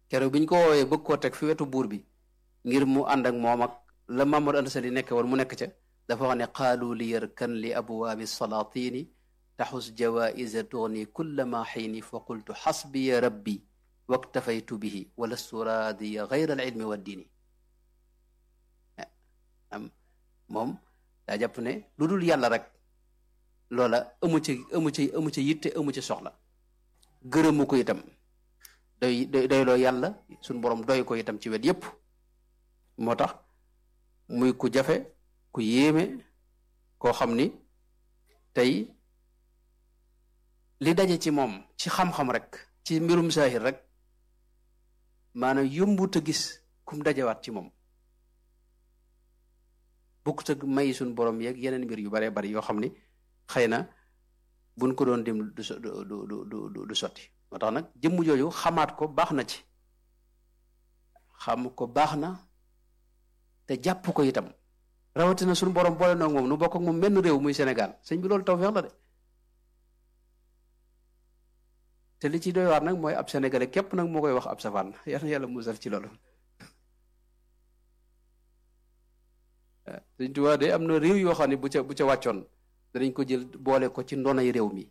keroog bi ñu ko woowee bëgg koo teg fi wetu buur bi ngir mu ànd ak moom ak la Mamadou Anta Sali nekke woon mu nekk ca dafa wax ne qaalu li yarkan li abwaabi salaatini taxus jawaisa tugni kulla ma xiini fa qultu xasbiya rabbi waktafaytu bihi walastu raadiya gayra al ilmi wa diini am moom daa jàpp ne lu dul yàlla rek loola amu ci amu ci amu ci yitte amu ci soxla gërëmu ko itam doy doy doyloo yàlla suñ borom doy ko itam ci wet yépp moo tax muy ku jafe ku yéeme koo xam ni tey li daje ci moom ci xam-xam rek ci mbirum saahir rek maanaam yombut a gis kum dajewaat ci moom bokkut ak may suñ borom yeeg yeneen mbir yu baree bari yoo xam ni xëy na buñ ko doon dim du du du du sotti moo tax nag jëmm jooju xamaat ko baax na ci xam ko baax na te jàpp ko itam rawatina suñu borom boole na moom nu bokk ak moom menn réew muy Sénégal sëñ bi loolu tawfeex la de te li ci doy waar nag mooy ab sénégalais képp nag moo koy wax ab safaan yal na yàlla musal ci loolu Sëñ Tuubaa de am na réew yoo xam ne bu ca bu ca wàccoon danañ ko jël boole ko ci ndonay réew mi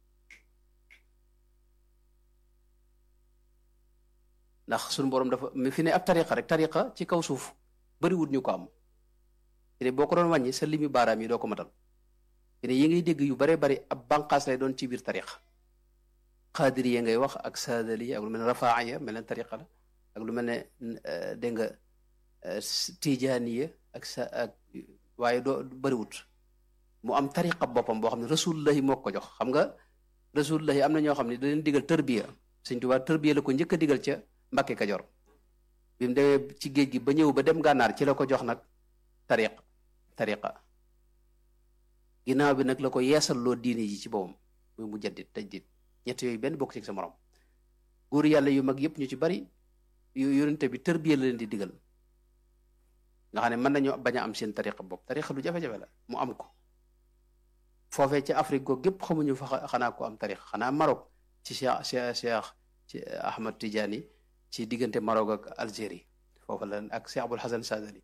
ndax suñu borom dafa fi ne ab tariqa rek tariqa ci kaw suuf bariwut ñu ko am fi ne boo ko doon wàññi sa limi baaraam yi doo ko matal fi ne yi ngay dégg yu bare bari ab banqaas lay doon ci biir tariqa xaadiriya ngay wax ak saadaliya ak lu mel ne rafaaya mel ne tariqa la ak lu mel ne dégg nga tijaaniya ak sa ak waaye doo bariwut mu am tariqa boppam boo xam ne rasulullahi moo ko jox xam nga rasulullahi am na ñoo xam ne da leen digal tërbiya Sëñ Tuubaa tërbiya la ko njëkk a digal ca Mbàkke Kajoor bi mu demee ci géej gi ba ñëw ba dem gànnaar ci la ko jox nag tariq tariqa ginnaaw bi nag la ko yeesal loo diine ji ci boppam muy mu jaddit tajdid ñett yooyu benn bokk ci sa morom góor yàlla yu mag yëpp ñu ci bari yu yonente bi tërbiya la leen di digal nga xam ne mën nañu bañ a am seen tariqa bopp tariqa lu jafe-jafe la mu am ko foofee ci Afrique googu gépp xamuñu fa xanaa ko am tariqa xanaa Maroc ci Cheikh Cheikh Cheikh ci Ahmad Tidiane ci diggante Maroc ak Algérie foofu la ak Cheikh Abul Hasan Sadali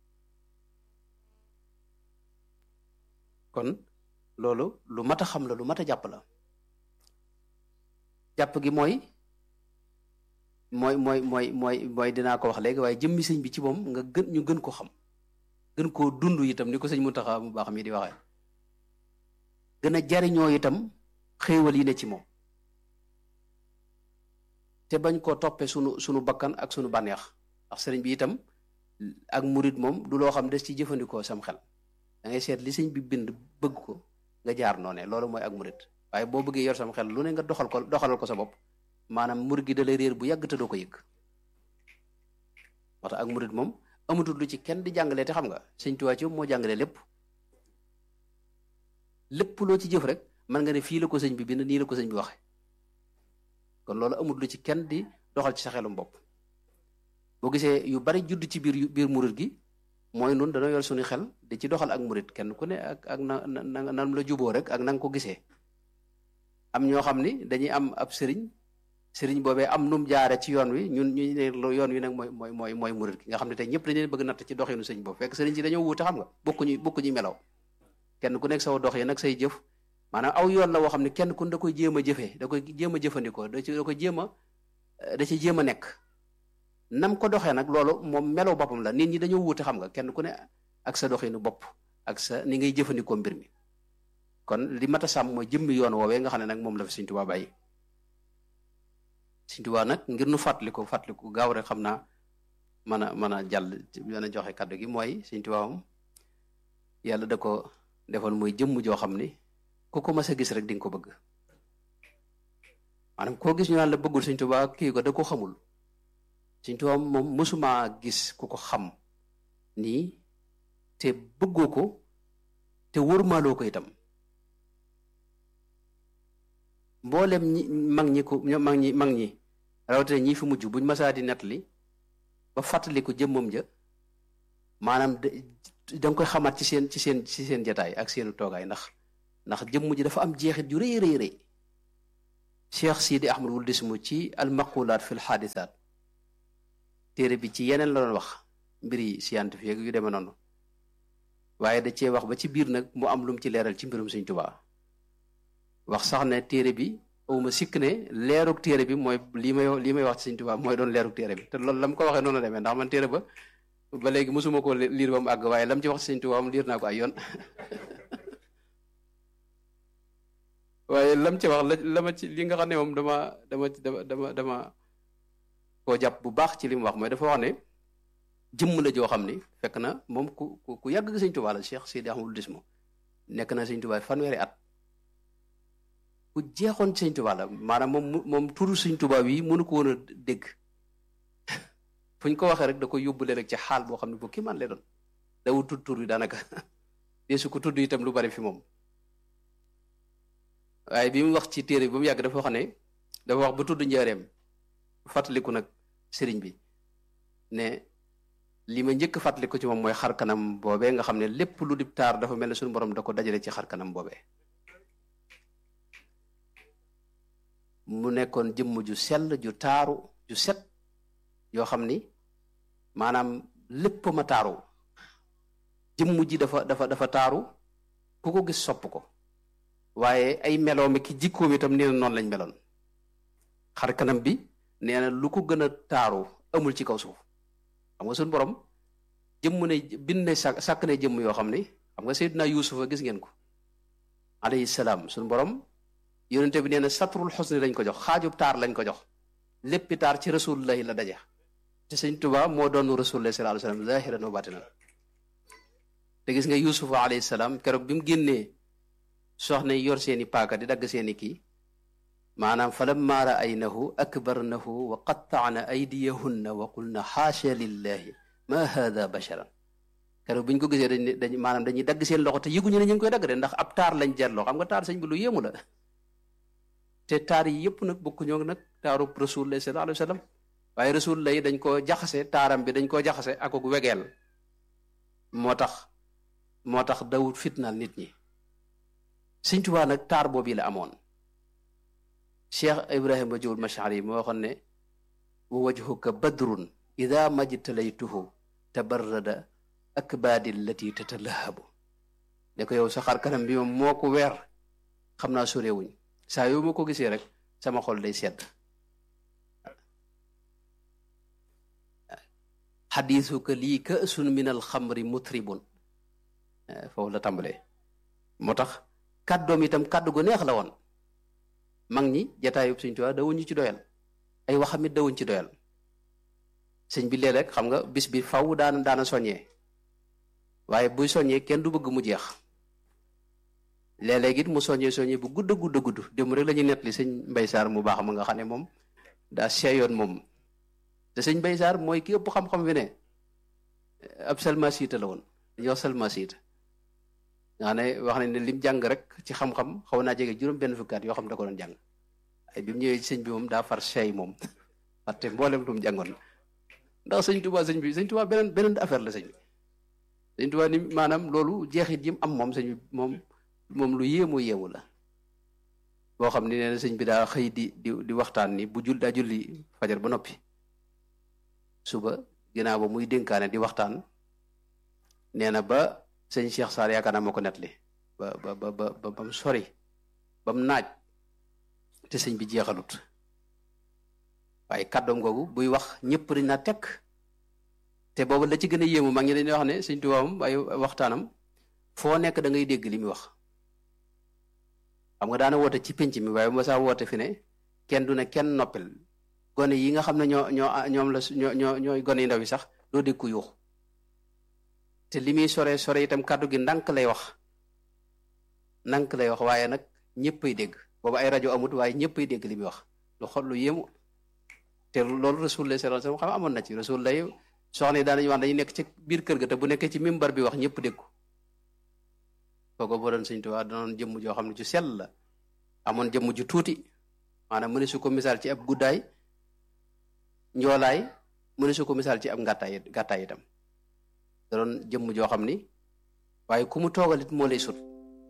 kon loolu lu mat a xam la lu mat a jàpp la jàpp gi mooy mooy mooy mooy mooy mooy dinaa ko wax léegi waaye jëmmi sëñ bi ci moom nga gën ñu gën ko xam gën koo dund itam ni ko sëñ Muntaxa mu baax mi di waxee gën a jariñoo itam xéewal yi ne ci moom te bañ koo toppee sunu sunu bakkan ak sunu bànneex ndax sëriñ bi itam ak murit moom du loo xam des ci jëfandikoo sam xel da ngay seet li sëñ bi bind bëgg ko nga jaar noone loolu mooy ak murit waaye boo bëggee yor sam xel lu ne nga doxal ko doxalal ko sa bopp maanaam murit gi da lay réer bu yàgg te doo ko yëg moo tax ak murit moom amatul lu ci kenn di jàngalee te xam nga sëñ Tuubaa ci moo jàngalee lépp lépp loo ci jëf rek mën nga ne fii la ko sëñ bi bind nii la ko sëñ bi waxe kon loolu amul lu ci kenn di doxal ci sa xelum bopp boo gisee yu bari judd ci biir biir murit gi mooy nun dana yor suñu xel di ci doxal ak murit kenn ku ne ak ak na na nan la juboo rek ak na nga ko gisee am ñoo xam ni dañuy am ab sëriñ sëriñ boobee am num jaare ci yoon wi ñun ñu ne yoon wi nag mooy mooy mooy mooy murit gi nga xam ne tey ñëpp dañu leen bëgg natt ci doxinu sëriñ boobu fekk sëriñ si dañoo wuute xam nga bokkuñu bokkuñu melaw kenn ku nekk saw dox yi nag say jëf maanaam aw yoon la woo xam ne kenn ku da koy jéem a jëfee da koy jéem a jëfandikoo da ci da koy jéem a da ci jéem a nekk nam ko doxee nag loolu moom melaw boppam la nit ñi dañoo wuute xam nga kenn ku ne ak sa doxinu bopp ak sa ni ngay jëfandikoo mbir mi kon li mat a sàmm mooy jëmmi yoon woowee nga xam ne nag moom la fi Sëñ Tuubaa bàyyi Sëñ Tuubaa nag ngir nu fàttaliku fàttaliku gaaw rek xam naa mën a mën a jàll mën a joxe kàddu gi mooy Sëñ Tuubaa moom yàlla da ko defoon mooy jëmm joo xam ni ku ko mas a gis rek di nga ko bëgg maanaam koo gis ñu naan la bëggul Sëñ Tuubaa kii ko da ko xamul Sëñ Tuubaa moom mësuma gis ku ko xam nii te bëggoo ko te wërmaaloo ko itam mboolem ñi mag ñi ko mag ñi mag ñi rawatina ñi fi mujj buñ masaa di nettali ba fàttaliku jëmmam ja maanaam da nga koy xamaat ci seen ci seen ci seen jataay ak seenu toogaay ndax ndax jëmm ji dafa am jeexit ju rëy rëy rëy Cheikh Sidi Ahmad wul dismu ci almaqulaat fi lxaadisaat téere bi ci yeneen la doon wax mbiri scientifique yu demee noonu waaye da cee wax ba ci biir nag mu am lu mu ci leeral ci mbirum Sëñ Tuubaa wax sax ne téere bi awma sikk ne leerug téere bi mooy lii may lii may wax ci Sëñ Tuubaa mooy doon leerug téere bi te loolu la mu ko waxee noonu demee ndax man téere ba ba léegi mosuma ko liir ba mu àgg waaye lam ci wax ci Sëñ Tuubaa mu liir naa ko ay yoon waaye lam ci wax la la ma ci li nga xam ne moom dama dama dama dama dama koo jàpp bu baax ci li mu wax mooy dafa wax ne jëmm la joo xam ni fekk na moom ku ku ku yàgg Sëñ Tuubaa la Cheikh Seydi Ahmadou Dismo nekk na Sëñ Tuubaa fanweeri at ku jeexoon Sëñ Tuubaa la maanaam moom moom turu Sëñ Tuubaa wi mënu ko woon a dégg fu ñu ko waxee rek da ko yóbbule rek ci xaal boo xam ne bu kii man lay doon dawul tudd tur bi daanaka deesu ko tudd itam lu bari fi moom waaye bi mu wax ci téere bi ba mu yàgg dafa wax ne dafa wax ba tudd njaareem fàttaliku nag sëriñ bi ne li ma njëkk fàttaliku ci moom mooy xar kanam boobee nga xam ne lépp lu di taar dafa mel ne suñu borom da ko dajale ci xar kanam boobee mu nekkoon jëmm ju sell ju taaru ju set yoo xam ni maanaam lépp ma taaru jëmm ji dafa dafa dafa taaru ku ko gis sopp ko waaye ay meloom ki jikkoom itam nee na noonu lañ meloon xar kanam bi nee na lu ko gën a taaru amul ci kaw suuf xam nga suñu borom jëmm ne bind ne sàkk sàkk ne jëmm yoo xam ni xam nga Seydina Yuusufa gis ngeen ko alayhi salaam suñu borom yonente bi nee na satrul xusni lañ ko jox xaajub taar lañ ko jox léppi taar ci rasulullahi la daje te sëñ Tuubaa moo doon rasulullahi sallallahu alayhi wasallam zahiran wa batinan te gis nga Yuusufa alayhi salaam keroog bi mu génnee soxna yor seeni paaka di dagg seeni kii maanaam falamma raaynahu akbarnahu wa qattaana aydiyahunna wa qulna xaasha lillahi ma hada basharan keroog bi ñu ko gisee dañ dañ maanaam dañuy dagg seen loxo te yëguñu ne ñu ngi koy dagg de ndax ab taar lañ jeetloo xam nga taar sëñ bi lu yéemu la te taar yi yëpp nag bokkuñoo nag taaru rasulullah sallallahu alayhi wa sallam waaye rasulullah yi dañ koo jaxase taaram bi dañ koo jaxase ak ak wegeel moo tax moo tax dawut fitnaal nit ñi Sëñ Tuubaa nag taar boobu la amoon Cheikh Ibrahima Jawul Mashari moo waxoon ne wa wajhuka badrun ida majtalaytuhu tabarrada akbaadi allati tatalahabu ne ko yow sa xar kanam bi moom moo ko weer xam naa sorewuñ saa yow ma ko gisee rek sama xol day sedd xadiisuka lii ka'sun min alxamri mutribun foofu la tàmbalee moo tax kàddoom itam kàddu gu neex la woon mag ñi jataayub Sëñ Tuubaa dawuñu ci doyal ay waxamit dawuñ ci doyal sëñ bi léeg-léeg xam nga bis bi faw daan daana soññee waaye buy soññee kenn du bëgg mu jeex léeg-léeg it mu soññee soññee bu gudd gudd gudd dem rek la ñuy nettali sëñ Mbay Saar mu baax ma nga xam ne moom daa seeyoon moom te sëñ Mbay Saar mooy ki ëpp xam-xam fi ne ab salmasiita la woon dañuy wax salmasiita nga xam ne wax nañ ne lim jàng rek ci xam-xam xaw naa jege juróom benn fukkaat yoo xam da ko doon jàng ay bi mu ñëwee ci sëñ bi moom daa far seey moom fàtte mboolem lu mu jàngoon ndax sëñ Tuubaa sëñ bi sëñ Tuubaa beneen beneen affaire la sëñ bi sëñ Tuubaa ni maanaam loolu jeexit yi mu am moom sëñ bi moom moom lu yéemu yéemu la boo xam ni nee na sëñ bi daa xëy di di di waxtaan ni bu jul daa julli fajar ba noppi suba ginnaaw ba muy dénkaane di waxtaan nee na ba sëñ Cheikh Sarr yaakaar naa moo ko nettali ba ba ba ba ba mu sori ba mu naaj te sëñ bi jeexalut waaye kàddoom googu buy wax ñëpp dañ naa tekk te boobu la ci gën a yéemu mag ñi dañuy wax ne sëñ Tuubaa moom ay waxtaanam foo nekk da ngay dégg li muy wax xam nga daana woote ci penc mi waaye mosaa woote fi ne kenn du ne kenn noppil gone yi nga xam ne ñoo ñoo ñoom la ñoo ñoo ñooy gone yi ndaw yi sax doo dégg ku yuux te li muy sore sore itam kàddu gi ndànk lay wax ndànk lay wax waaye nag ñëppay dégg boobu ay rajo amut waaye ñëppay dégg li muy wax lu xol lu yéemu te loolu rasulullah sallallahu alayhi wasallam xam amoon na ci rasulullah soxna yi daanañu wax dañuy nekk ci biir kër ga te bu nekkee ci mimbar bi wax ñëpp dégg ko kooku boo doon Sëñ Tuubaa danoon jëmm joo xam ne ju sell la amoon jëmm ju tuuti maanaam mu ne su ko misaal ci ab guddaay njoolaay mu ne su ko misaal ci ab ngàttaay gàttaay itam da doon jëmm joo xam ni waaye ku mu toogalit moo lay sut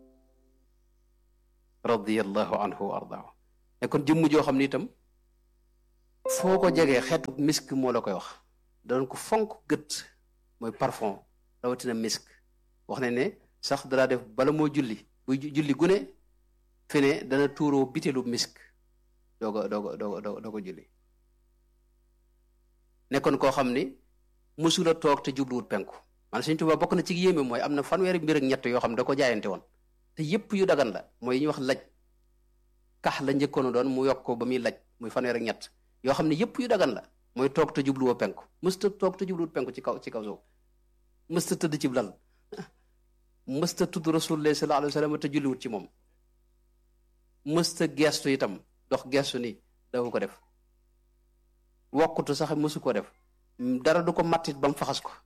radiyallahu anhu wa ardaahu ne kon jëmm joo xam ni itam foo ko jegee xeetu misk moo la koy wax danoon ko fonk gët mooy parfum rawatina misk wax ne ne sax danaa def bala moo julli buy julli gune fi ne dana tuuroo bitelu misk dooga dooga dooga dooga julli nekkoon koo xam ni mësula toog te jubluwut penku man Sëñ Tuubaa bokk na ci yéeme mooy am na fanweeri mbir ak ñett yoo xam ne da ko jaayante woon te yépp yu dagan la mooy yi ñuy wax laj kax la njëkkoon doon mu yokk ko ba muy laj muy fanweer ak ñett yoo xam ne yépp yu dagan la mooy toog te jubluwoo penku mësta toog te jubluwut penku ci kaw ci kaw suuf mësta tëdd ci lal mësta tudd rasulullah sallallahu alayhi wa sallam te julliwut ci moom mësta geestu itam dox geestu ni dafa ko def wokkutu sax mësu ko def dara du ko mattit ba mu faxas ko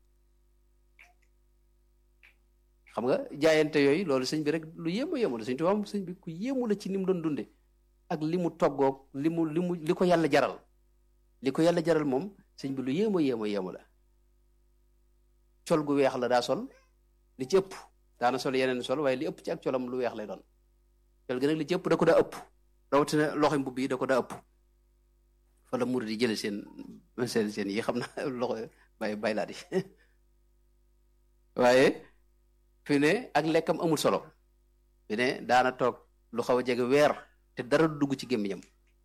xam nga jaayante yooyu loolu sëñ bi rek lu yéemu yéemu la sëñ Tuubaa sëñ bi ku yéemu la ci ni mu doon dunde ak li mu toggoog li mu li mu li ko yàlla jaral li ko yàlla jaral moom sëñ bi lu yéemu yéemu yéemu la col gu weex la daa sol li ci ëpp daana sol yeneen sol waaye li ëpp ci ak colam lu weex lay doon col gi nag li ci ëpp da ko daa ëpp rawatina loxo mbubb yi da ko daa ëpp fa la murid di jële seen seen seen yi xam na loxo bay baylaat yi waaye fi ne ak lekkam amul solo fi ne daana toog lu xaw a jege weer te dara du dugg ci gémmiñam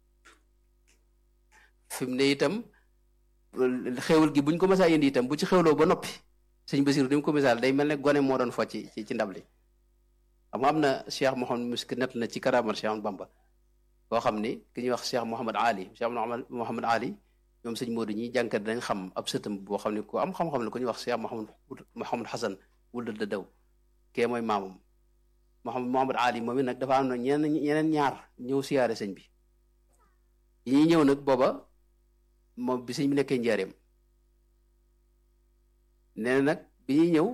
fi mu ne itam xewal gi buñ ko mësaa indi itam bu ci xewloo ba noppi sëñ Basiru ni mu ko misaal day mel ne gone moo doon fo ci ci ndab li xam nga am na Cheikh Mouhamad Misk nett na ci karaamal Cheikh Bamba koo xam ni ki ñuy wax Cheikh Mouhamad Ali Cheikh Mouhamad Ali ñoom sëñ Modou ñi jànkat dañ xam ab sëtam boo xam ne ku am xam-xam la ku ñuy wax Cheikh Mouhamad Mouhamad Hassan wul da daw kee mooy maamam Mouhamad Mouhamad Ali moom it nag dafa am na ñeneen ñeneen ñaar ñëw siyaare sëñ bi yi ñuy ñëw nag booba moom bi sëñ bi nekkee njaareem nee na nag bi ñuy ñëw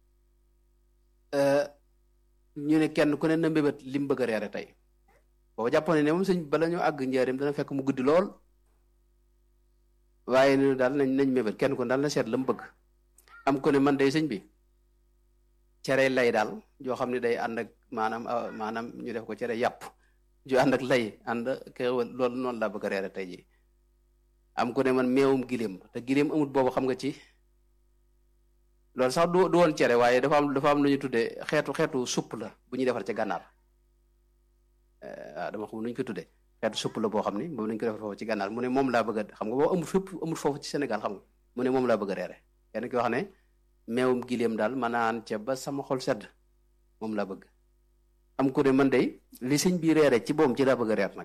ñu ne kenn ku ne na mbébét li mu bëgg a reere tey booba jàppoon ne moom sëñ bala ñu àgg njaareem dana fekk mu guddi lool waaye ne daal nañ nañ mébét kenn ku daal na seet la mu bëgg am ko ne man day sëñ bi cere lay daal joo xam ne day ànd ak maanaam maanaam ñu def ko cere yàpp ju ànd ak lay ànd xéewal loolu noonu laa bëgg a reere tey ji am ku ne man meewum giléem te giléem amut boobu xam nga ci loolu sax du du woon cere waaye dafa am dafa am lu ñu tuddee xeetu xeetu supp la bu ñuy defar ca gànnaar waaw dama xam nu ñu ko tuddee xeetu supp la boo xam ni moom lañ ko defar foofu ci gànnaar mu ne moom laa bëgg a xam nga boo amul fépp amul foofu ci Sénégal xam nga mu ne moom laa bëgg a reere kenn ki wax ne meewum giléem daal ma naan ca ba sama xol sedd moom laa bëgg am ku ne man day li sëñ bi reere ci boom ci laa bëgg a reer nag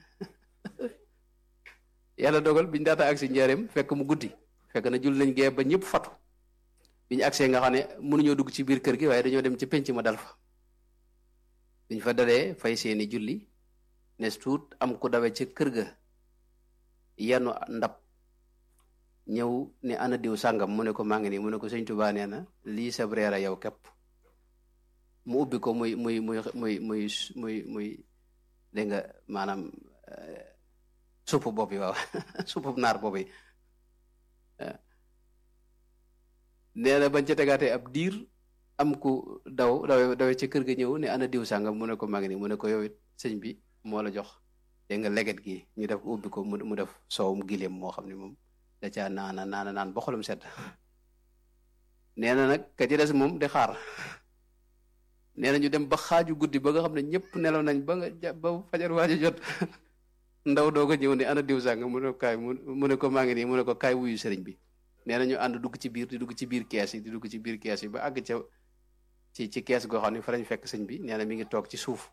yàlla dogal biñu daata agsi njaareem fekk mu guddi fekk na jul nañ gee ba ñëpp fatu biñu agsee nga xam ne mënuñoo dugg ci biir kër gi waaye dañoo dem ci penc ma dal fa biñ fa dalee fay seeni julli nes tuut am ku dawe ca kër ga yenu ndab ñëw ne ana diw sàngam mu ne ko maa ngi nii mu ne ko sëñ Tuubaa nee na lii sab reer a yow képp mu ubbi ko muy muy muy muy muy muy muy dégg nga maanaam supp bopp yi waaw supp naar bopp yi nee na bañ ca tegaatee ab diir am ku daw dawe dawe ca kër ga ñëw ne ana diw sàngam mu ne ko maa ngi nii mu ne ko yow it sëñ bi moo la jox dégg nga leget gi ñu def ubbi ko mu def soowum gileem moo xam ne moom da caa naana naana naan ba xolam sedd nee na nag ka ci des moom di xaar nee na ñu dem ba xaaju guddi ba nga xam ne ñëpp nelaw nañ ba nga ba fajar waajo jot ndaw doo ko ñëw ne ana diw sàng mu ne ko kaay mu ne ko maa ngi nii mu ne ko kaay wuyu sëriñ bi nee na ñu ànd dugg ci biir di dugg ci biir kees yi di dugg ci biir kees yi ba àgg ca ci ci kees goo xam ne fa lañ fekk sëñ bi nee na mi ngi toog ci suuf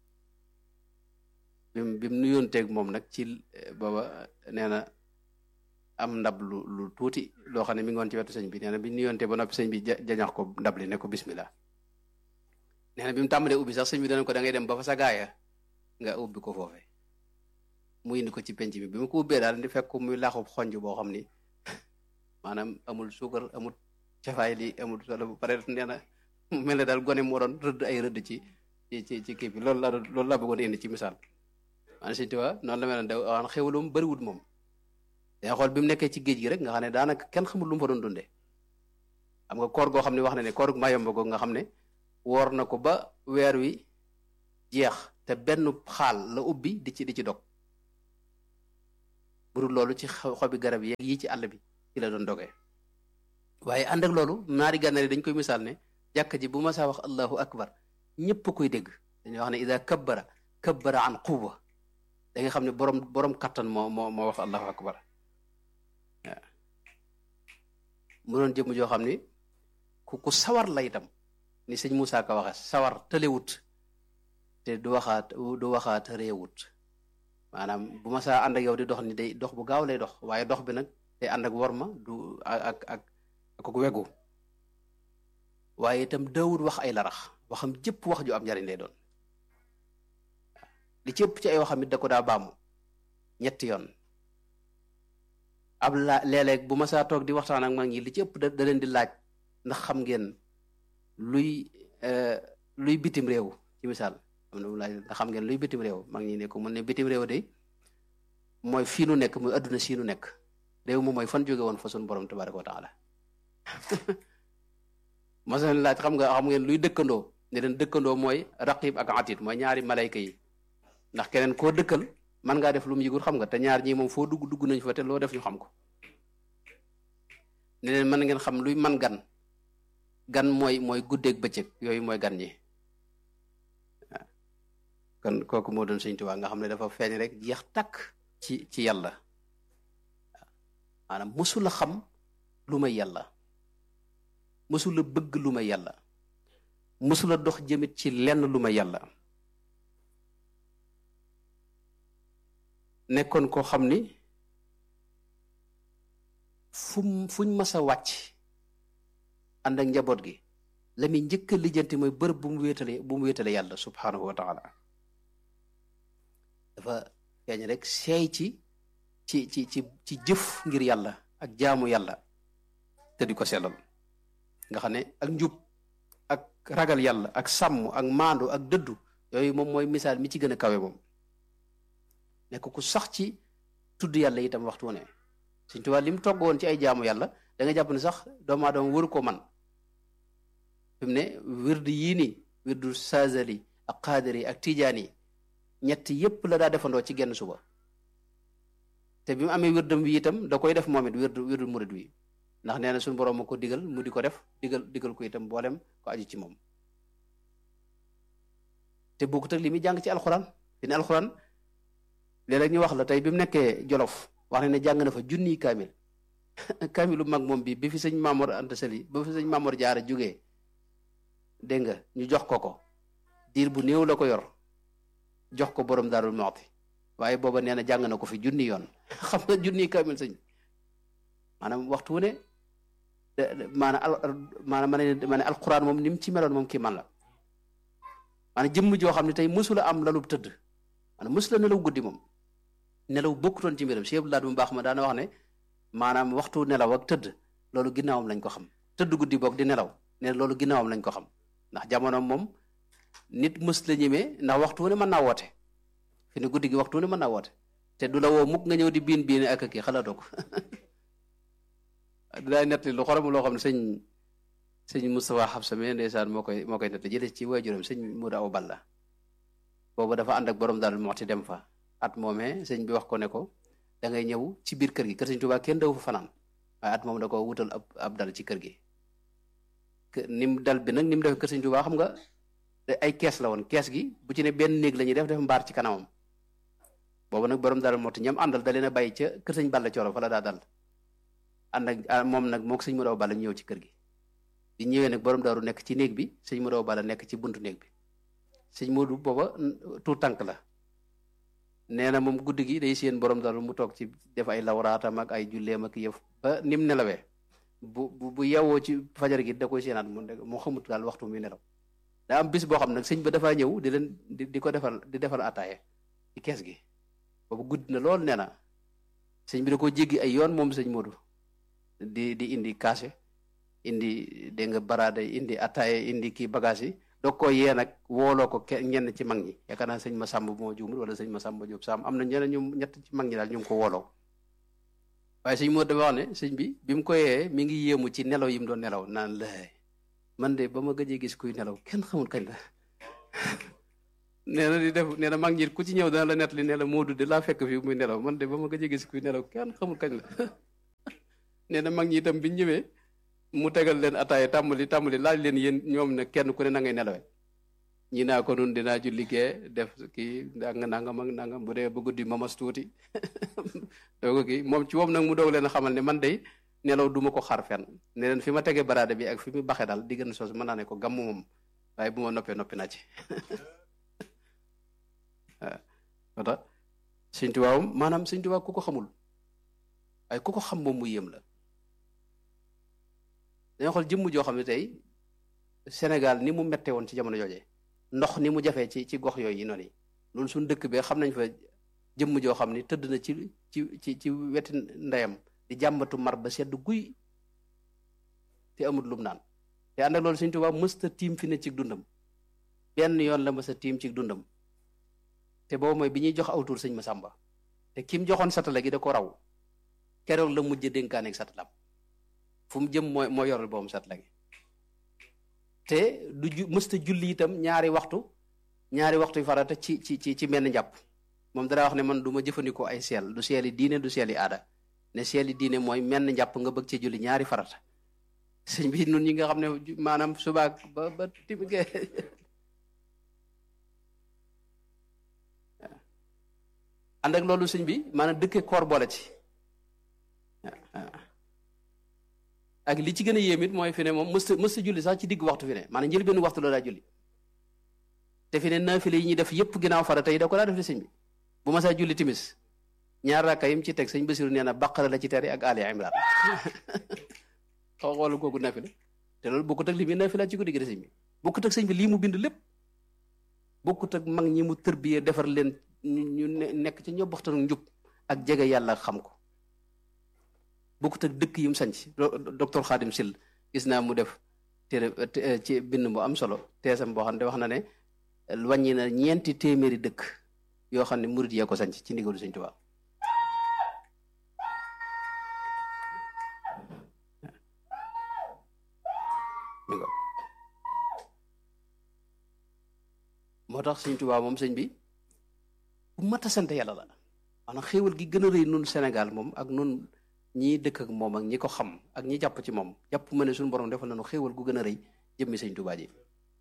bim bi mu nuyoonteeg moom nag ci booba nee na am ndab lu lu tuuti loo xam ne mi ngi woon ci wetu sëñ bi nee na bi nuyoonte ba noppi sëñ bi jañax ko ndab li ne ko bismillah nee na bi mu tàmbalee ubbi sax sëñ bi dana ko da ngay dem ba fa sa gaaya nga ubbi ko foofe mu indi ko ci penc bi bi mu ko ubbee daal di fekk muy laaxub xonj boo xam ni maanaam amul suukar amul cafaay li amul solo bu pare nee na mel ne daal gone moo doon rëdd ay rëdd ci ci ci kii bi loolu la loolu laa bëggoon indi ci misaal maanaam sëñ Tuubaa noonu la mel ne daw waan xewalum bëriwut moom day xool bi mu nekkee ci géej gi rek nga xam ne daanaka kenn xamul lu mu fa doon dundee xam nga koor goo xam ne wax na ne koor mayomba goo nga xam ne woor na ko ba weer wi jeex te benn xaal la ubbi di ci di ci dog burul loolu ci xobi garab yi yi ci àll bi ci la doon dogee waaye ànd ak loolu naari gànnaar yi dañ koy misaal ne jàkka ji bu ma saa wax allahu akbar ñëpp koy dégg dañuy wax ne ida kabbara kabbara an quwa da nga xam ne borom borom kattan moo moo moo wax allahu akbar waaw mu doon jëmm joo xam ni ku ku sawar la itam ni sëñ Moussa Ka waxe sawar tëlewut te du waxaat du waxaat réewut maanaam bu ma saa ànd ak yow di dox ni day dox bu gaaw lay dox waaye dox bi nag day ànd ak worma du ak ak ak wegu waaye itam daawut wax ay larax waxam jëpp wax ju am njariñ lay doon li ci ëpp ci ay waxam it da ko daa baamu ñetti yoon ab la léeg-léeg bu ma saa toog di waxtaan ak mag ñi li ci ëpp da leen di laaj ndax xam ngeen luy luy bitim réew ci misaal am na mu laaj ndax xam ngeen luy bitim réew mag ñi ne ko mun ne bitim réew de mooy fii nu nekk muy adduna sii nu nekk réew moom mooy fan jóge woon fa sun borom tabaraka wa taala masalan laaj xam nga xam ngeen luy dëkkandoo ne leen dëkkandoo mooy raqib ak atit mooy ñaari malayka yi ndax keneen koo dëkkal man ngaa def lu mu yëgul xam nga te ñaar ñii moom foo dugg dugg nañ fa te loo def ñu xam ko ne leen mën ngeen xam luy man gan gan mooy mooy guddeeg bëccëg yooyu mooy gan ñi waaw kon kooku moo doon Sëñ Tuubaa nga xam ne dafa feeñ rek jeex takk ci ci yàlla waaw maanaam mësula xam lu may yàlla mësula bëgg lu may yàlla mësula dox jëmit ci lenn lu may yàlla nekkoon koo xam ni fu fuñ mas a wàcc ànd ak njaboot gi la muy njëkk a lijjanti mooy bërëb bu mu wéetale bu mu wéetale yàlla subhanahu wa taala dafa feeñ rek seey ci ci ci ci ci jëf ngir yàlla ak jaamu yàlla te di ko sellal nga xam ne ak njub ak ragal yàlla ak sàmm ak maandu ak dëddu yooyu moom mooy misaal mi ci gën a kawe moom nekk ku sax ci tudd yàlla itam waxtu ne Sëñ Tuubaa li mu togg woon ci ay jaamu yàlla da nga jàpp ne sax doomu aadama waru ko man fi mu ne wirdu yii nii wirdu Saazali ak Qaadiri ak Tijaani ñett yépp la daa defandoo ci genn suba te bi mu amee wirdam wi itam da koy def moom it wirdu wirdu murid wi ndax nee na suñu borom ma ko digal mu di ko def digal digal ko itam boolem ko aju ci moom te bokkut ak li muy jàng ci alxuraan fi ne alxuraan léeg-léeg ñu wax la tey bi mu nekkee Jolof wax ne ne jàng na fa junniy kaamil kaamilu mag moom bi bi fi sëñ Maamoor Anta Sali ba fi sëñ Maamoor Jaara jógee dégg nga ñu jox ko ko diir bu néew la ko yor jox ko borom Daarul Muxti waaye booba nee na jàng na ko fi junni yoon xam nga junniy kaamil sëñ maanaam waxtu wu ne maanaam al maanaam ma ne ma ne alquran moom ni mu ci meloon moom kii man la maanaam jëmm joo xam ne tey mësula am lalub tëdd maanaam mësula nelaw guddi moom nelaw bokkutoon ci mbiram Cheikh Abdoulaye bu baax ma daana wax ne maanaam waxtu nelaw ak tëdd loolu ginnaawam lañ ko xam tëdd guddi boog di nelaw ne loolu ginnaawam lañ ko xam ndax jamono moom nit mës la ñemee ndax waxtu wu ne mën naa woote fi ne guddi gi waxtu wu ne mën naa woote te du la woo mukk nga ñëw di biin biin ak kii xalaatoo ko daay nettali lu xorom loo xam ne sëñ sëñ Moustapha Xabsa mi ndeysaan moo koy moo koy nettali jëlee ci waajuram sëñ Muda Aw Balla boobu dafa ànd ak borom daal moo ti dem fa at moomee sëñ bi wax ko ne ko da ngay ñëw ci biir kër gi kër sëñ Tuubaa kenn daw fa fanaan waaye at moom da ko wutal ab ab dal ci kër gi nim dal bi nag ni mu def kër sëñ Tuubaa xam nga ay kees la woon kees gi bu ci ne benn néeg la ñuy def def mbaar ci kanamam boobu nag borom daal moo ti ñam àndal da leen a bàyyi ca kër sëñ Balla Cooro fa la daa dal ànd ak moom nag moo ko sëñ Muda Aw Balla ñëw ci kër gi bi ñëwee nag borom daaru nekk ci néeg bi sëñ Muda Aw Balla nekk ci buntu néeg bi sëñ Moodu booba tuut tànk la nee na moom guddi gi day seen borom daal mu toog ci def ay lawraatam ak ay julleem ak yëf ba nim nelawee bu bu bu yewwoo ci fajar gi da koy seenaat mu mu xamut daal waxtu muy nelaw daa am bis boo xam nag sëñ ba dafaa ñëw di leen di di ko defal di defal ataaye ci kees gi boobu guddi na lool nee na sëñ bi da ko jéggi ay yoon moom sëñ Moodu di di indi kaase indi dégg nga baraada indi ataaye indi kii bagage yi doog koo yee nag wooloo ko ke ñenn ci mag ñi yaakaar naa sëñ ma sàmb moo juumul wala sëñ ma sàmb Jóob Saam am na ñeneen ñu ñett ci mag ñi daal ñu ngi ko wooloo waaye sëñ moo dafa wax ne sëñ bi bi mu ko yee mi ngi yéemu ci nelaw yi mu doon nelaw naan la man de ba ma gëjee gis kuy nelaw kenn xamul kañ la nee na di def nee na mag ñi ku ci ñëw dana la nett li ne la Moodu de laa fekk fii muy nelaw man de ba ma gëjee gis kuy nelaw kenn xamul kañ la nee na mag ñi itam biñ ñëwee mu tegal leen ataaya tàmbali tàmbali laaj leen yéen ñoom ne kenn ku ne na ngay nelawee ñi naa ko nun dinaa ju liggéey def kii nanga nangam ak nangam bu dee ba guddi mamas tuuti dooga kii moom ci moom nag mu doog leen a xamal ne man day nelaw duma ko xaar fenn ne leen fi ma tegee baraade bi ak fi mu baxee daal diggante soos mën naa ne ko gàmm moom waaye bu ma noppee noppi naa ci waaw moo tax sëñ Tuubaa maanaam sëñ Tuubaa ku ko xamul waaye ku ko xam moom mu yéem la dañoo xool jëmm joo xam ne tey Sénégal ni mu mette woon ci jamono joojee ndox ni mu jafee ci ci gox yooyu noonu yi loolu suñu dëkk bee xam nañ fa jëmm joo xam ni tëdd na ci ci ci ci weti ndeyam di jàmbatu mar ba sedd guy te amul lum naan te ànd ak loolu Sëñ Tuubaa mësta tiim fi ne ci dundam benn yoon la mësta tiim ci dundam te boobu mooy bi ñuy jox aw tur sëñ Masamba te kim joxoon satala gi da ko raw keroog la mujj dénkaane ak satalam fu mu jëm mooy moo yoral boobu satala gi te du ju mësta julli itam ñaari waxtu ñaari waxtu yu farata ci ci ci ci menn njàpp moom dara wax ne man du ma jëfandikoo ay seel du seeli diine du seeli aada ne seeli diine mooy menn njàpp nga bëgg ci julli ñaari farata sëñ bi nun ñi nga xam ne maanaam subaak ba ba timige ànd ak loolu sëñ bi maanaam dëkke koor boole ci ak li ci gën a yéem it mooy fi ne moom mësta mësta julli sax ci digg waxtu fi ne maanaam njël benn waxtu la daa julli te fi ne naafile yi ñuy def yépp ginnaaw farata yi da ko daa def li sëñ bi bu ma saa julli timis ñaar rakka yim ci teg sëñ Basiru nee na Baqara la ci tere ak Ali Imran xaw xoolu kooku naafile te loolu bokkut ak li muy naafila ci guddi gi de sëñ bi bokkut ak sëñ bi lii mu bind lépp bokkut ak mag ñi mu tërbiyee defar leen ñu nekk ci ñoo boxtan njub ak jege yàlla xam ko bokkut ak dëkk yi mu sanc docteur Khadim Sill gis naa mu def téere ci bind bu am solo teesam boo xam ne wax na ne wàññi na ñeenti téeméeri dëkk yoo xam ne murid yee ko sanc ci ndigalu Sëñ Tuubaa moo tax Sëñ Tuubaa moom sëñ bi bu mat a sant yàlla la maanaam xéewal gi gën a rëy nun Sénégal moom ak nun ñi dëkk ak moom ak ñi ko xam ak ñi jàpp ci moom jàpp ma ne suñu borom defal nañu xéewal gu gën a rëy jëmmi Sëñ Tuubaa ji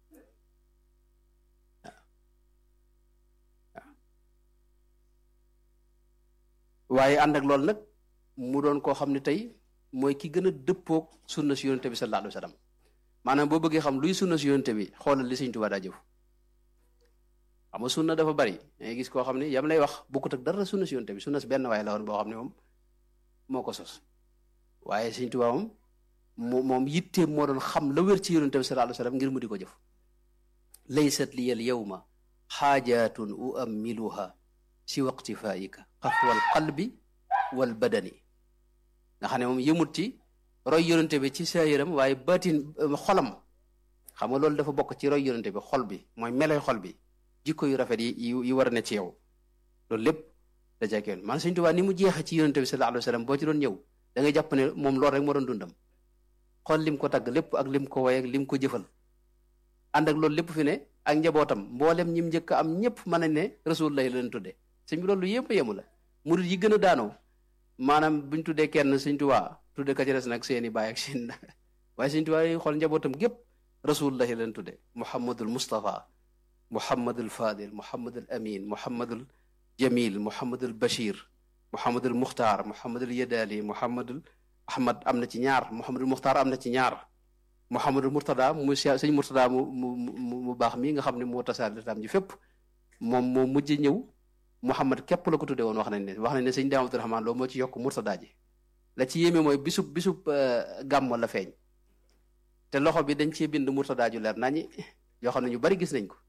waaye ànd ak loolu nag mu doon koo xam ne tey mooy ki gën a dëppoog sunna si yonente bi sallallahu alayhi wa sallam maanaam boo bëggee xam luy sunna si yonente bi xoolal li Sëñ Tuubaa daa jëf xam nga sunna dafa bari dangay gis koo xam ne yam lay wax bokkut ak dara sunna si yonente bi sunna si benn waaye la woon boo xam ne moom moo ko sos waaye Sëñ Tuubaa moom moo moom yitteem moo doon xam la wér ci yonente bi sallallahu alayhi wa sallam ngir mu di ko jëf laysat li al yawma xaajaatun uammiluha si waqtifaika xafwal qalbi wal badani nga xam ne moom yëmut ci roy yonente bi ci saayiram waaye baatin xolam xam nga loolu dafa bokk ci roy yonente bi xol bi mooy meloy xol bi jikko yu rafet yi yi war a ne ci yow loolu lépp da jàkkee man Sëñ Tuubaa ni mu jeexe ci yonente bi sallallahu alayhi wa sallam boo ci doon ñëw da ngay jàpp ne moom loolu rek moo doon dundam xool lim ko tagg lépp ak lim ko woy ak lim ko jëfal ànd ak loolu lépp fi ne ak njabootam mboolem ñim njëkk a am ñëpp mën nañ ne rasulullah la leen tudde sëñ bi loolu yëpp a yemu la murid yi gën a daanoo maanaam buñ tuddee kenn Sëñ Tuubaa tudde ka ci des nag seeni baay ak seen waaye Sëñ Tuubaa yi xool njabootam gépp rasulullah la leen tudde muhammadul mustafa muhammadul fadil muhammadul amin muhammadul jamil muhammadul bashir muhammadul muxtaar muhammadul yadali muhammadul ahmad am na ci ñaar muhammadul muxtaar am na ci ñaar muhammadul murtada mu sëñ murtada mu mu mu baax mi nga xam ne moo tasaare lislaam ji fépp moom moo mujj ñëw muhammad képp la ko tuddee woon wax nañ ne wax nañ ne sëñ daam abdurahmaan loolu moo ci yokk murtada ji la ci yéeme mooy bisub bisub gàmmo la feeñ te loxo bi dañ cee bind murtada ju leer nañi yoo xam ne ñu bari gis nañ ko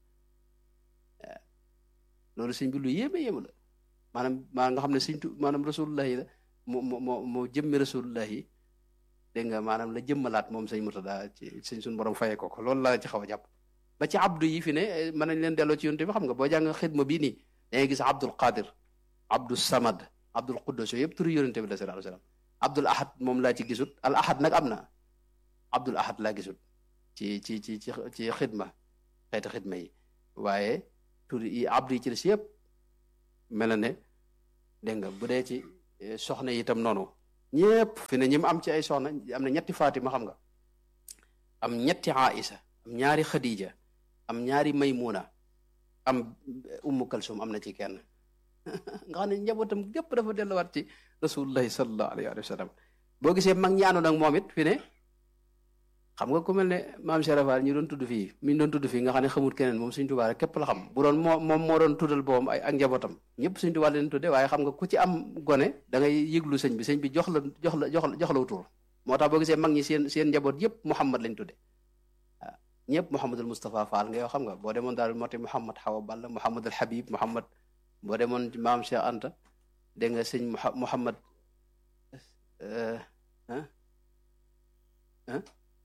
loolu sëñ bi lu yéeme yéeme la maanaam maanaam nga xam ne sëñ tu maanaam rasulullahi la moo moo moo jëmmi rasulullahi dégg nga maanaam la jëmmalaat moom sëñ Murtada ci sëñ suñu borom fayee ko ko loolu la ci xaw a jàpp ba ci abdu yi fi ne mën nañ leen delloo ci yonte bi xam nga boo jàng xidma bii nii da ngay gis abdul qadir abdul samad abdul quddus yooyu yëpp turu yonente bi la sallallahu alayhi wasallam abdul ahad moom laa ci gisut al ahad nag am na abdul ahad laa gisut ci ci ci ci ci xidma xeeti xidma yi waaye tur yi abdu yi ci des yëpp mel na ne dégg nga bu dee ci soxna yi itam noonu ñépp fi ne ñi mu am ci ay soxna am na ñetti Fatima xam nga am ñetti Aïsa am ñaari Khadija am ñaari Maymuna am Ummu Kalsum am na ci kenn nga xam ne njabootam gépp dafa delluwaat ci rasulullahi sallallahu alayhi wa sallam boo gisee mag ñi àndoon ak moom it fi ne xam nga ku mel ne maam Cheikh Fall ñu doon tudd fii mi ñu doon tudd fii nga xam ne xamul keneen moom Sëñ Tuubaa rek képp la xam bu doon moo moom moo doon tuddal boobam ay ak njabootam ñëpp Sëñ Tuubaa leen tudde waaye xam nga ku ci am gone da ngay yëglu sëñ bi sëñ bi jox la jox la jox la jox la tur moo tax boo gisee mag ñi seen seen njaboot yëpp Muhammad lañ tudde waaw ñëpp Mouhamadul Moustapha Fall nga yoo xam nga boo demoon daal moti Mouhamad Xawa Balla Mouhamadul Habib Mouhamad boo demoon maam Cheikh Anta dégg nga sëñ Mouhamad ah ah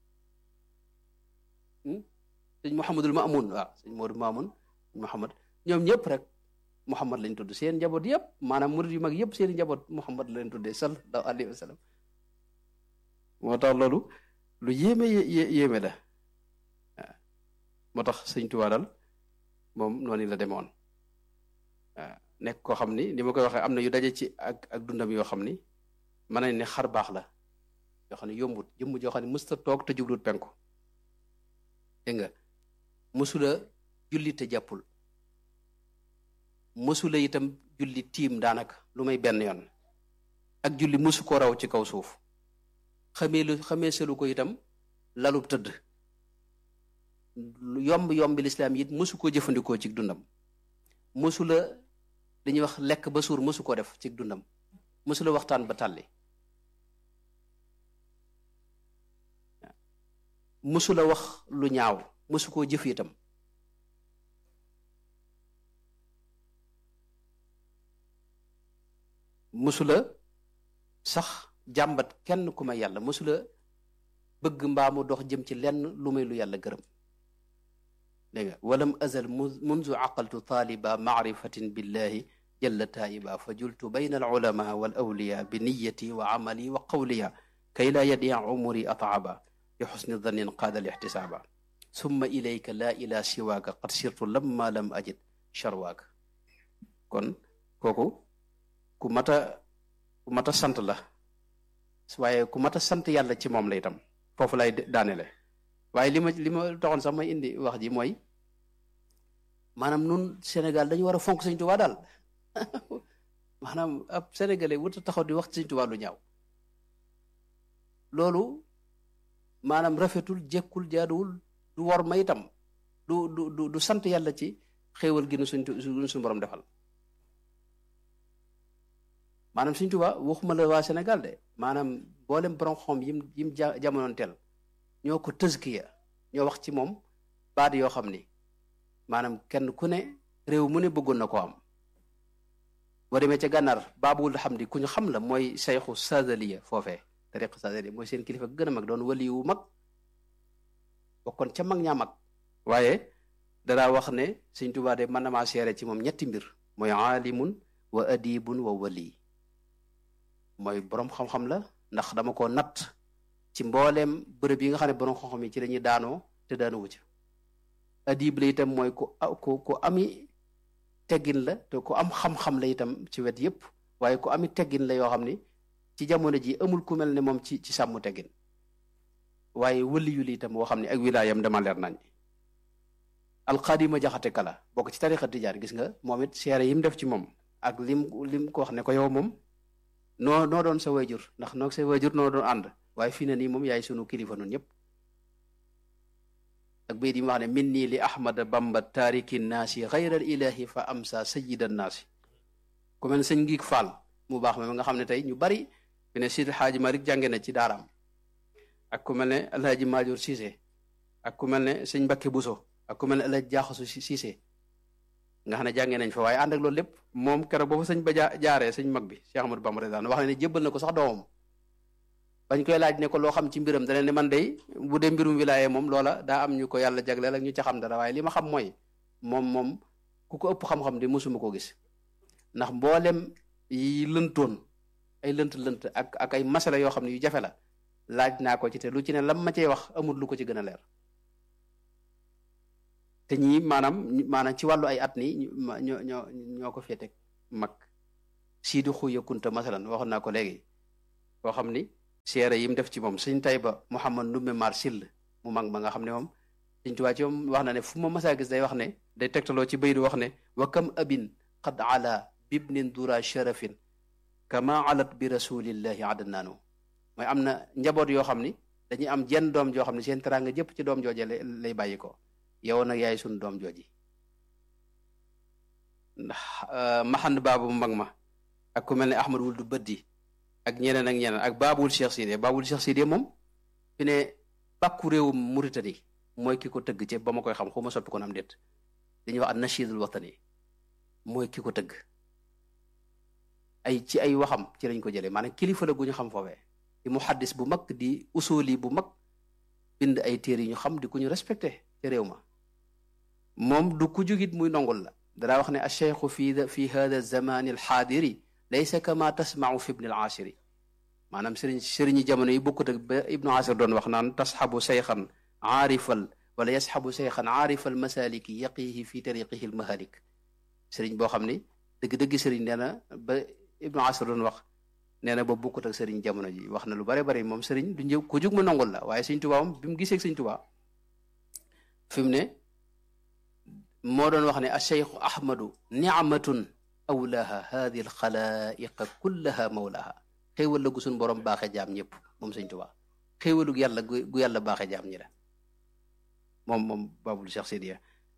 sëñ Mouhamadul Mamoun waaw sëñ Modou Mamoun Mouhamad ñoom ñëpp rek Mouhamad lañ tudd seen njaboot yëpp maanaam murid yu mag yëpp seen njaboot Mouhamad lañ tuddee sallallahu alayhi wa sallam moo tax loolu lu yéeme yéeme la waaw moo tax sëñ Tuubaa daal moom noonu la demoon waaw nekk koo xam ni ni ma koy waxee am na yu daje ci ak ak dundam yoo xam ni mën nañ ne xar baax la yoo xam ne yombut jëmm joo xam ne mësta toog te jublut penku dégg nga mësula julli te jàppul mësula itam julli tiim daanaka lu may benn yoon ak julli mësu ko raw ci kaw suuf xamee lu xamee selu ko itam lalub tëdd yomb yombi lislaam it mësu koo jëfandikoo ci dundam mësula li ñuy wax lekk ba suur mësu ko def ci dundam mësula waxtaan ba tàlli mësula wax lu ñaaw mësu koo jëf itam mësula sax jàmbat kenn ku may yàlla mësula bëgg mbaamu dox jëm ci lenn lu may lu yàlla gërëm dégg nga walam azal munzu aqaltu taaliba maarifatin billahi jalla taayiba fa jultu bayna al ulama wal awliya bi niyati wa amali wa qawliya kay laa yadia umuri ataaba bi xusni dannin qaada al ixtisaaba summa ilayka laa ila siwaaka qad sirtu lamma lam ajid charwaaka kon kooku ku mat a ku mat a sant la waaye ku mat a sant yàlla ci moom la itam foofu lay daanele waaye li ma li ma taxoon sax may indi wax ji mooy maanaam nun Sénégal dañu war a fonk Sëñ Tuubaa daal maanaam ab sénégalais wut a taxaw di wax Sëñ Tuubaa lu ñaaw loolu maanaam rafetul jekkul jaaduwul du war ma itam du du du du sant yàlla ci xéewal gi nu suñ suñu borom defal maanaam Sëñ Tuubaa waxuma la waa Sénégal de maanaam boolem borom xom yim yim jamonoon teel ñoo ko tëskiya ñoo wax ci moom baat yoo xam ni maanaam kenn ku ne réew mu ne bëggoon na ko am boo demee ca gànnaar baabul xam di ku ñu xam la mooy sayxu sadaliya foofee tariq sadaliya mooy seen kilifa gën a mag doon wali wu mag bokkoon ca mag ñaa mag waaye danaa wax ne Sëñ Tuubaa de mën na maa seere ci moom ñetti mbir mooy aalimun wa adibun wa wali mooy boroom xam-xam la ndax dama ko natt ci mbooleem bërëb yi nga xam ne borom xam-xam yi ci lañuy daanoo te daanuwu ca adib la itam mooy ku ku ku ami teggin la te ku am xam-xam la itam ci wet yépp waaye ku ami teggin la yoo xam ni ci jamono ji amul ku mel ne moom ci ci sàmm teggin waaye wëliyu la itam boo xam ne ak wilaayam dama leer nañ alxaadima jaxate kala bokk ci tarixa tijaan gis nga moom it seere yi mu def ci moom ak lim lim ko wax ne ko yow moom noo noo doon sa wayjur ndax noo sa wayjur noo doon ànd waaye fii na nii moom yaay sunu kilifa nun ñëpp ak bayit yi mu wax ne min nii li ahmada bamba taariki naasi xayral ilahi fa amsa sayida naasi ku mel ne sëñ ngiig faal mu baax ma nga xam ne tey ñu bari fi ne Sidi Xaaji Malik jànge na ci daaraam ak ku mel ne alhaji Maajoor Siise ak ku mel ne sëñ Mbakke Buso ak ku mel ne alhaji Jaaxasu Siise nga xam ne jàngee nañ fa waaye ànd ak loolu lépp moom keroog ba fa sëñ ba jaaree sëñ mag bi Cheikh Amadou Bamba daan wax ne jébbal na ko sax doomam bañ koy laaj ne ko loo xam ci mbiram dana ne man day bu dee mbirum wilaaye moom loola daa am ñu ko yàlla jagleel ak ñu ca xam dara waaye li ma xam mooy moom moom ku ko ëpp xam-xam di mosuma ko gis ndax mboolem yi lëntoon ay lënt lënt ak ak ay masala yoo xam ne yu jafe la laaj naa ko ci te lu ci ne lam ma cey wax amul lu ko ci gën a leer te ñii maanaam maanaam ci wàllu ay at nii ñoo ñoo ñoo ko féete mag siidi xuya kunta masalan waxoon naa ko léegi koo xam ni seere yi mu def ci moom sëñ Tayba Mouhamad Ndumbe Mar Sill mu mag ma nga xam ne moom sëñ Tuubaa ci moom wax na ne fu ma masaa gis day wax ne day tegtaloo ci baydu wax ne wa kam abin qad ala bibnin dura sharafin kama alat bi rasulillahi adnaanu mooy am na njaboot yoo xam ni dañuy am jenn doom joo xam ne seen teraanga jëpp ci doom jooje lay bàyyi ko yow nag yaay sunu doom jooji ndax maxand baabu mu mag ma ak ku mel ne ahmad wul du bëddi ak ñeneen ak ñeneen ak baabul cheikh sidé baabul cheikh sidé moom fi ne bàkku réewum Mauritanie mooy ki ko tëgg ci ba ma koy xam xaw ma soppi ko am déet dañuy wax an nashidul watani mooy ki ko tëgg ay ci ay waxam ci lañ ko jëlee maanaam kilifa la gu ñu xam foofee di muhaddis bu mag di usuli bu mag bind ay téere yi ñu xam di ku ñu respecté ci réew ma moom du ku jugit muy nongul la danaa wax ne acheikhu fi fi hada zamani alxaadiri laysa kama tasmau fi ibni alashiri maanaam sëriñ sëriñi jamono yi bokkut ak ba ibnu asir doon wax naan tasxabu seyxan aarifal wala yasxabu seyxan aarifal masaliki yaqihi fi tariqihi almahalik sëriñ boo xam ni dëgg-dëgg sëriñ nee na ba ibnu asir doon wax nee na ba bokkut ak sëriñ jamono ji wax na lu bare bare moom sëriñ du njëw ku jug mu nongul la waaye sëñ tubaa moom bi mu gisee sëñ tubaa fi mu ne moo doon wax ne acheikhu ahmadu nicmatun awlaha hadi alxalaiqa kullaha mawlaha xéewal la gu suñ borom baaxe jaam ñëpp moom sëñ tubaa xéewalug yàlla gu yàlla baaxe jaam ñi la moom moom babul cheikh sidiya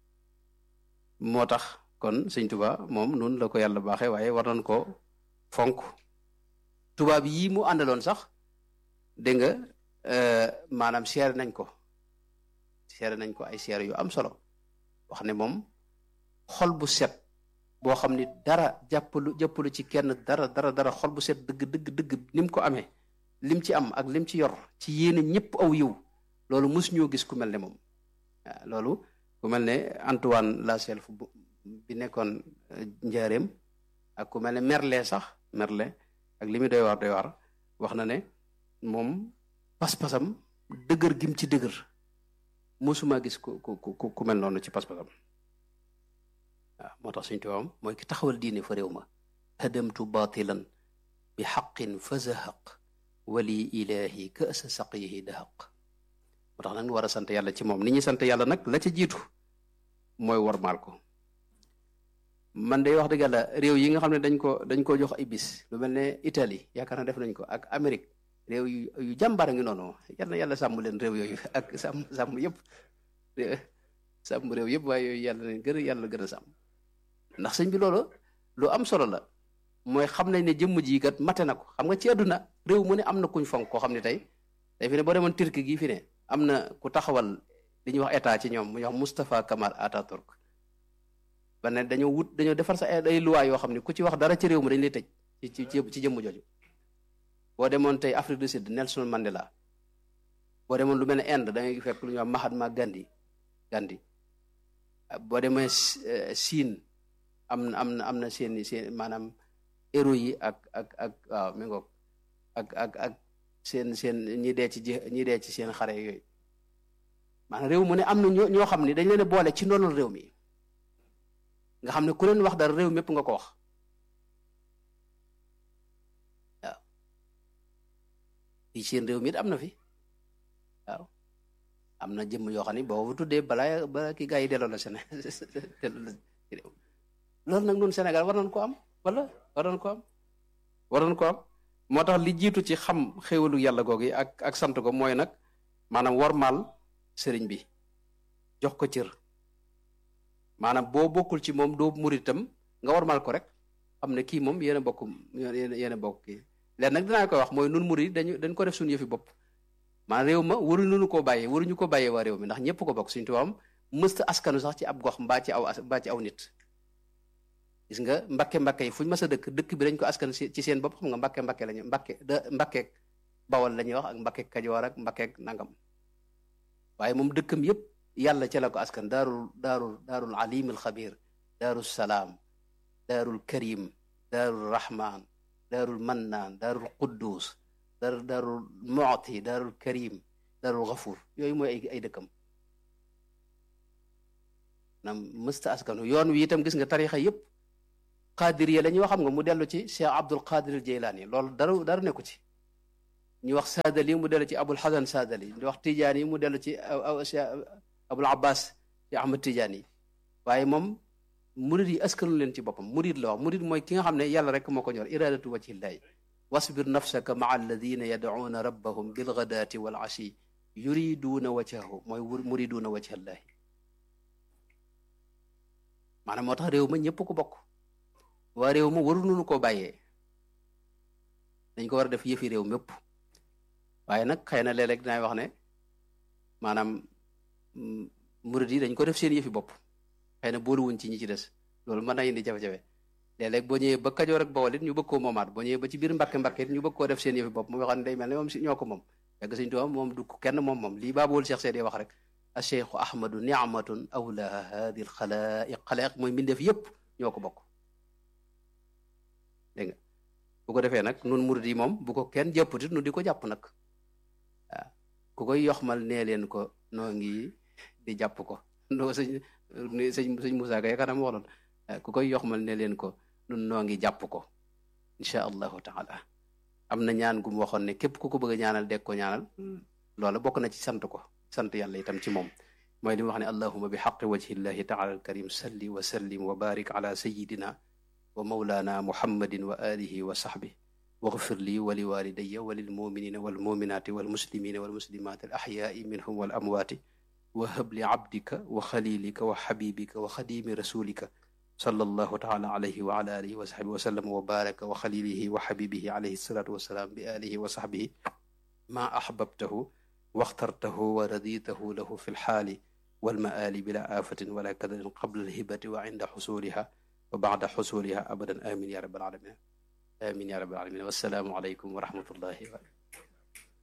moo tax kon sëñ tubaa moom noonu la ko yàlla baaxe waaye war nañ ko fonk tubaab yii mu àndaloon sax dégg nga maanaam seere nañ ko seere nañ ko ay seere yu am solo wax ne moom xol bu set boo xam ni dara jàppalu jàppalu ci kenn dara dara dara xol bu set dëgg dëgg dëgg ni mu ko amee lim ci am ak lim ci yor ci yéene ñëpp aw yiw loolu mos ñoo gis ku mel ne moom waaw loolu ku mel ne Antoine Laself bi nekkoon njaareem ak ku mel ne Merle sax Merle ak li muy doy waar doy waar wax na ne moom pas-pasam dëgër gim ci dëgër mosuma gis ku ku ku ku mel noonu ci pas-pasam waaw moo tax suñ tubaabam mooy ki taxawal diine fa réew ma hadamtu batilan bi xaqin fa zahaq wali ilahi kasa saqiyihi dahaq moo tax nag war a sant yàlla ci moom ni ñuy sant yàlla nag la ca jiitu mooy warmaal ko man day wax dëgg yàlla réew yi nga xam ne dañ ko dañ ko jox ay bis lu mel ne Italie yaakaar na def nañ ko ak Amérique réew yu yu jàmbaar a ngi noonu yal na yàlla sàmm leen réew yooyu ak sàmm sàmm yëpp sàmm réew yëpp waaye yooyu yàlla leen gën a yàlla gën a sàmm ndax sëñ bi loolu lu am solo la mooy xam nañ ne jëmm ji kat mate na ko xam nga ci àdduna réew mu ne am na kuñ fonk koo xam ne tey tey fi ne boo demoon Turquie gii fi ne am na ku taxawal li ñuy wax état ci ñoom mu ñuy wax Moustapha Kamal Atatürk ba ne dañoo wut dañoo defar sa ay loi yoo xam ne ku ci wax dara ci réew mi dañ lay tëj ci ci ci jëmm jooju boo demoon tey Afrique du Sud Nelson Mandela boo demoon lu mel ne Inde da ngay fekk lu ñuy wax Mahatma Gandhi Gandhi boo demee Chine am na am na am na seen seen maanaam héros yi ak ak ak waaw mi ngoog ak ak ak seen seen ñi dee ci ñi dee ci seen xare yooyu maanaam réew mu ne am na ñoo ñoo xam ne dañ leen a boole ci ndonal réew mi nga xam ne ku leen wax dara réew mépp nga ko wax waaw fii seen réew mi it am na fi waaw am na jëmm yoo xam ne boo tuddee balaa balaa ki gaa yi delloo la seen delloo la ci réew loolu nag noonu Sénégal war nañ ko am wala war nañ ko am war nañ ko am moo tax li jiitu ci xam xéwalu yàlla googu ak ak sant ko mooy nag maanaam warmaal sëriñ bi jox ko cër maanaam boo bokkul ci moom doo muritam nga warmaal ko rek xam ne kii moom yéen a bokk yéen a bokk kii leen nag dinaa koy wax mooy nun murid dañu dañ ko def suñu yëfi bopp maanaam réew ma waruñu nu koo bàyyee waruñu ko bàyyee waa réew mi ndax ñëpp ko bokk suñu tubaabam mësta askanu sax ci ab gox mbaa ci aw mbaa ci aw nit gis nga mbakke mbakke yi fuñ mas a dëkk dëkk bi dañ ko askan ci seen bopp xam nga mbakke mbakke lañu mbakke da mbakkeek bawal la ñuy wax ak mbakkeek kajoor ak mbakkeek nangam waaye moom dëkkam yëpp yàlla ca la ko askan daarul daarul daarul alim al xabir daarul salaam daarul karim daarul rahman daarul mannaan daarul quddus daar daarul mooti daarul karim daarul gafuur yooyu mooy ay ay dëkkam nam mësta askanu yoon wi itam gis nga tarixa yëpp qadir ya la ñuy wax xam nga mu dellu ci Cheikh Abdul Qadir Jeylaani loolu dara dara nekku ci ñu wax saadali mu dellu ci abul xasan saadali ñu wax tijaan yi mu dellu ci abul abbas ci ahmad tijaan yi waaye moom murid yi askanu leen ci boppam murid la wax murid mooy ki nga xam ne yàlla rek moo ko ñor iradatu wajhillahi wasbir nafsaka maa alladina yadcuuna rabbahum bilgadaati wal ashi yuriduuna wajhahu mooy muriduuna wajhallahi maanaam moo tax réew ma ñëpp ko bokk waa réew ma waruñu koo bàyyee dañ ko war a def yëfi réew mépp waaye nag xëy na léeg-léeg dinaay wax ne maanaam murid yi dañ ko def seen yëfi bopp xëy na booluwuñ ci ñi ci des loolu mën na indi jafe-jafe léeg-léeg boo ñëwee ba Kajoor ak Bawol it ñu bëgg koo moomaat boo ñëwee ba ci biir Mbàkke Mbàkke it ñu bëgg koo def seen yëfi bopp mu waxoon day mel ne moom si ñoo ko moom yàgg Sëñ Tuubaa moom du kenn moom moom lii baabool Cheikh Seydi wax rek acheikhu ahmadu niamatun awlaha hadi l xalaiq xalaiq mooy mbindeef yëpp ñoo ko bokk dégg nga bu ko defee nag nun murid yi moom bu ko kenn jàpputit nu di ko jàpp nag waaw ku koy yoxmal nee leen ko noo ngi di jàpp ko noo sëñ sëñ sëñ Moussa Ka yaakaar naa mu waxoon ku koy yoxmal nee leen ko nun noo ngi jàpp ko incha allahu taala am na ñaan gu mu waxoon ne képp ku ko bëgg a ñaanal deg ko ñaanal loola bokk na ci sant ko sant yàlla itam ci moom mooy li mu wax ne allahuma bi xaqi wajhillahi taala alkarim salli wa sallim wa barik ala sayidina wa mawlana muhammadin wa alihi wa sahbi واغفر لي ولوالدي وللمؤمنين والمؤمنات والمسلمين والمسلمات الأحياء منهم والأموات وهب لعبدك وخليلك وحبيبك وخديم رسولك صلى الله تعالى عليه وعلى آله وصحبه وسلم وبارك وخليله وحبيبه عليه الصلاة والسلام بآله وصحبه ما أحببته واخترته ورضيته له في الحال والمآل بلا آفة ولا كدر قبل الهبة وعند حصولها وبعد حصولها أبدا آمين يا رب العالمين آمين يا رب العالمين والسلام عليكم ورحمة الله وبركاته